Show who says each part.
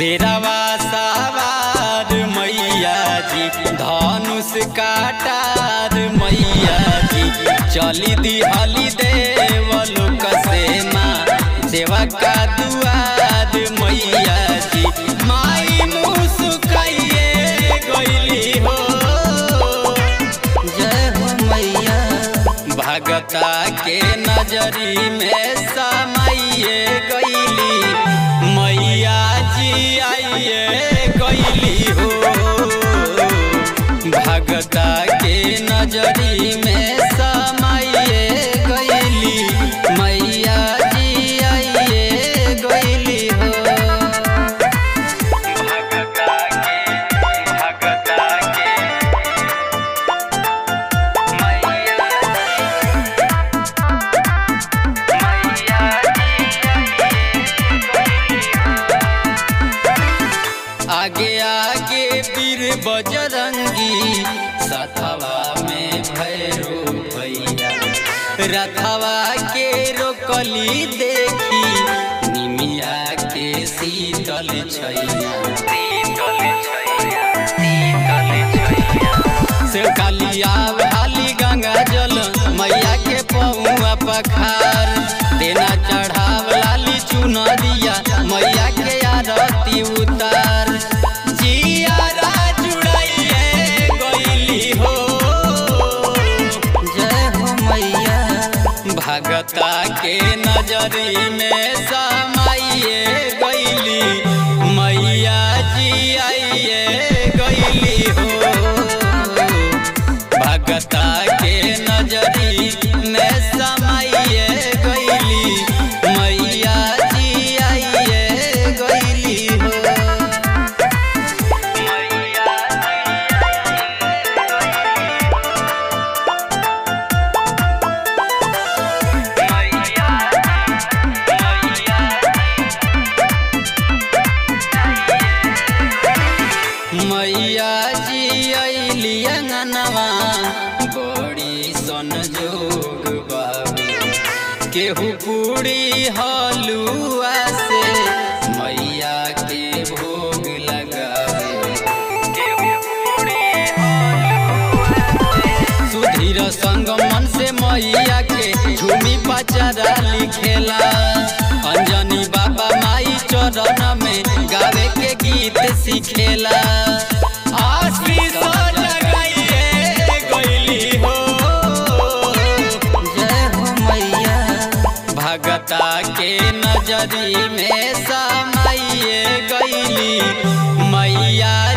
Speaker 1: शेरवा सवार मैया जी धनुष काटार मैया जी चली दिहली देवलोक से माँ सेवा का दुआर मैया जी माई मुस्काइए गईली हो जय हो मैया भगता के नजरी में समाइए गईली मैया जी आइए गईली हो भगता के नजरी में समाइए गईली मैया जी आइए गईली हो भगता के भगता के मैया आगे आगे वीर बजरंगी सथवा में भैरो भैया रथवा के रोकली देखी निमिया के शीतल छैया शीतल छैया शीतल छैया से कालिया वाली गंगा जल मैया के पौआ पखार देना चढ़ाव लाली चुनरिया मैया के आरती उतार जियारा जुड़ाइए गईली हो जय हो मैया भगता के नजरी में समाइए गईली मैया जी आइए गईली हो भगता के नजरी में समाइए गईली मैया जी आइए गईली हो मैया मैया जी अली अंगनवा बड़ी सन जोग बाबू केहू पूरी हलुआ से मैया के भोग लगावे केहू पूरी सुधीर संग मन से मैया के झूमी पचरा लिखेला अंजनी बाबा माई चरण में गावे के गीत सिखेला आशीष लगाइए गईली हो जय हो मैया भगता के नजरी में समाइए गईली मैया